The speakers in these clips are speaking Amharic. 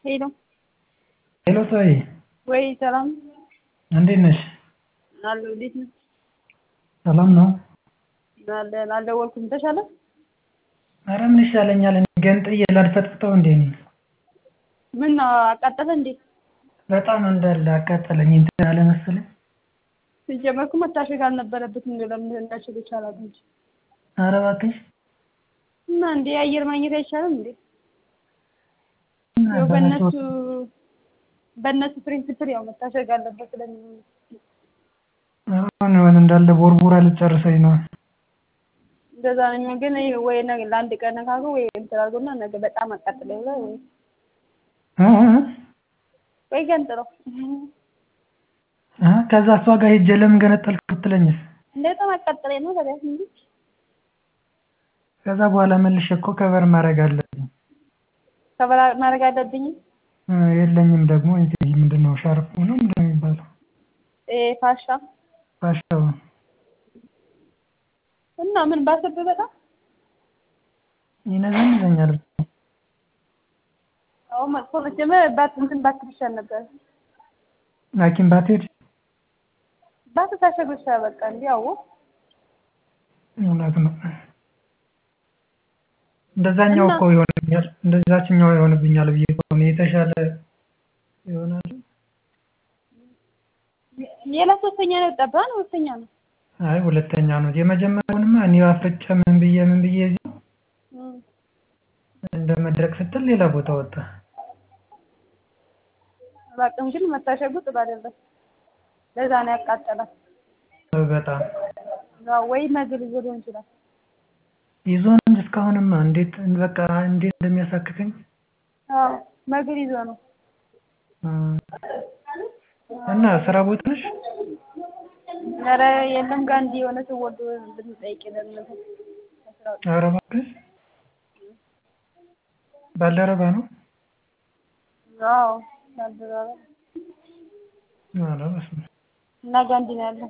ሄሎ ሄሎ ሰውዬ ወይ ሰላም እንዴት ነሽ? አለሁ። እንዴት ነህ? ሰላም ነው? አለን። አልደወልኩም። ተሻለ? ኧረ ምን ይሻለኛል? እኔ ገንጥዬ ላድፈጥፍጠው እንዴ ነው። ምን ነው አቃጠለ እንዴ? በጣም እንዳለ አቃጠለኝ። እንትን አለ መሰለኝ። ሲጀመር እኮ መታሸግ አልነበረበትም። እንደው ለምን እንዳሸገ ይቻላል እንጂ ኧረ እባክሽ እና እንዴ አየር ማግኘት አይቻልም እንዴ? እና ያው በነሱ በእነሱ በእነሱ ፕሪንሲፕል ያው መታሸግ አለበት ስለሚሉ አሁን የሆነ እንዳለ ቦርቡራ ልጨርሰኝ ነው። እንደዛ ነው የሚሆን። ግን ይሄ ወይ ነገ ለአንድ ቀን ነካከው ወይ እንትን አድርጎና ነገ በጣም አቃጥለኝ ብለህ ወይ እ እ ወይ ገንጥለው እ ከዛ እሷ ጋር ሄጄ ለምን ገነጠልክ ብትለኝስ? በጣም አቃጥለኝ ነው ታዲያ እንጂ ከዛ በኋላ መልሼ እኮ ከበር ማድረግ አለብኝ። ከበላ ማድረግ አለብኝ። እ የለኝም ደግሞ እንትን ምንድን ነው ሻርፕ ነው ምንድን ነው የሚባለው? ኤ ፋሻ ፋሻው እና ምን ባሰብህ በጣም ይነዘንዘኛል። አሁን መጥፎ መጀመር ባት እንትን ባትል ይሻል ነበር። ሐኪም ባትሄድ ባትታሸግ ይሻል በቃ እንዲህ አዎ እውነት ነው። እንደዛኛው እና- እኮ ይሆንብኛል እንደዛችኛው ይሆንብኛል ብዬ እኮ ነው የተሻለ ይሆናል። ሌላ ሶስተኛ ነው የወጣብህ ነው ሶስተኛ ነው። አይ ሁለተኛ ነው። የመጀመሪያውንማ እኔ አፍርጬ ምን ብዬ ምን ብዬ እዚህ እም። እንደ መድረቅ ስትል ሌላ ቦታ ወጣ። አላውቅም ግን መታሸጉ ጥሩ አይደለም። ለዛ ነው ያቃጠላት። በጣም ያው ወይ መግል ይዞ ሊሆን ይችላል። ይዞን እንጂ እስካሁንማ እንዴት በቃ እንዴት እንደሚያሳክከኝ አዎ መግል ይዞ ነው። እ እና ስራ ቦታ ነሽ? ኧረ የለም ጋንዲ የሆነ ሰው ወዶ ብንጠይቅ ለምን ኧረ እባክሽ ባልደረባ ነው? አዎ ባልደረባ ኧረ በስመ አብ። እና ጋንዲ ነው ያለው።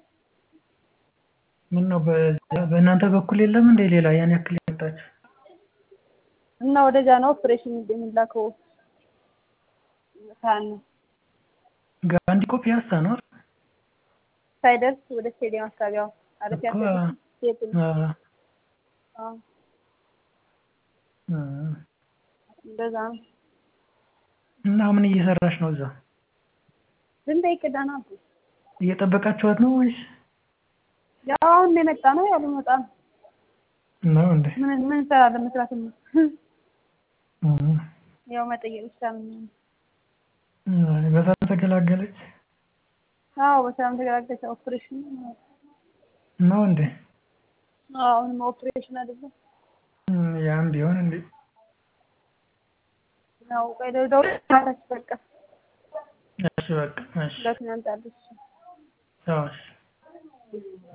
ምነው በ- በእናንተ በኩል የለም እንደ ሌላ ያን ያክል የመጣች እና ወደዛ ነው ኦፕሬሽን የሚላከው ካን ጋንዲ እኮ ፒያሳ ነው አይደል? ሳይደርስ ወደ ስቴዲየም አካባቢው አረፍ እኮ ያለ ሴት አ- አዎ አ- እንደዛ ነው። እና ምን እየሰራሽ ነው እዛ? ብንጠይቅ ደህና ነው። እየጠበቃችኋት ነው ወይስ ያው አሁን ነው የመጣ ነው ያው ልመጣ ነው። ነው እንዴ? ምን ምን እንሰራለን መስራት ነው። እ- ያው መጠየቅ ብቻ ነው የሚሆነው። እ- በሰላም ተገላገለች አዎ በሰላም ተገላገለች። ኦፕሬሽን ነው እንዴ? አዎ አሁንም ኦፕሬሽን አይደለም እ- ያም ቢሆን እንዴ ያው ቆይ ደውል ማታች በቃ እሺ በቃ እሺ ለትናንት አለች አዎ እሺ